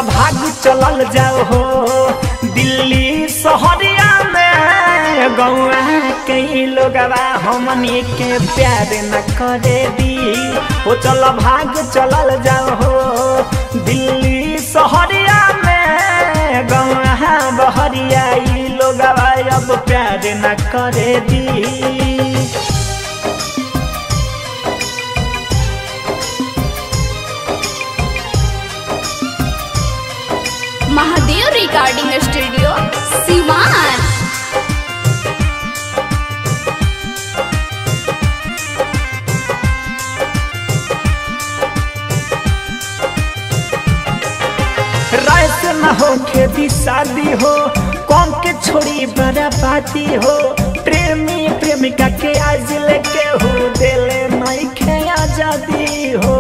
भाग चलल जाओ हो दिल्ली शहरिया में गौआ के लोगवा हमनी के प्यार न करे दी हो चल भाग चलल जाओ हो दिल्ली शहरिया में गौआ बहरिया ई लोगवा अब प्यार न करे दी महादेव रिकॉर्डिंग स्टूडियो सिवान राय से न हो खेती शादी हो कौन के छोड़ी बराबादी हो प्रेमी प्रेमिका के आज लेके हो दिले नहीं खे आजादी हो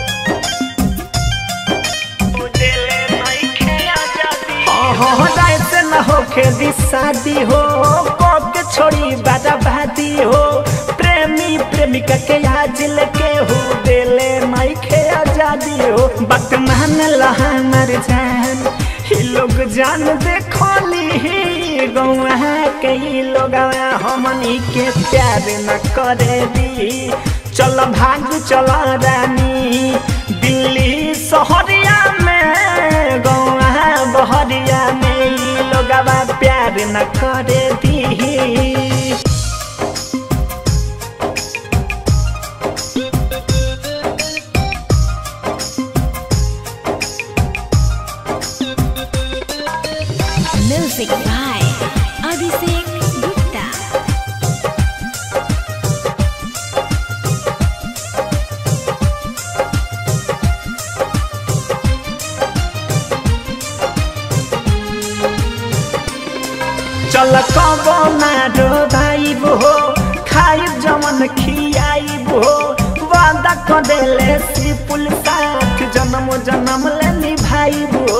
दिले नहीं खे आजादी हाँ हाँ राय से न हो खेती शादी हो कौन के छोड़ी बराबादी हो प्रेमी प्रेमिका के आज लेके हो दिले नहीं खे आजादी हो बात मान लहा मर जान ही लोग जान देखली गौआ के ही लोग हमनी के प्यार न करे दी चल भाग चल रानी दिल्ली शहरिया में गौआ बहरिया में ई लोग प्यार न करे दी म्यूजिक बाय अभिषेक गुप्ता चल कबो ना डोबाइब हो खाइब जमन खियाइब हो वादा क देले श्री पुल साथ जन्म जन्म ले निभाइब हो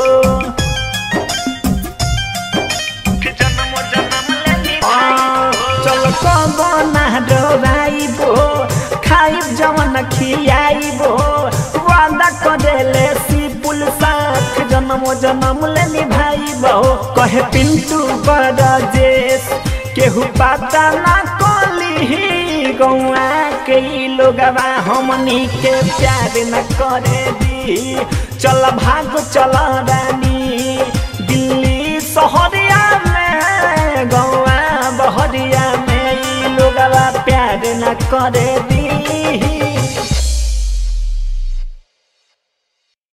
जन्म जन्म ले निभाइब चल कबो ना डोबाइब हो खाइब जमन खियाइब हो वादा क देले श्री पुल साथ जन्म जन्म ले निभाइब हो कहे पिंटू बरजेश केहू पता ना कली गौआ के ई लोगवा हमनी के प्यार न करे दी चल भाग चल रानी दिल्ली शहरिया में गौआ बहरिया में ई लोगवा प्यार न करे दी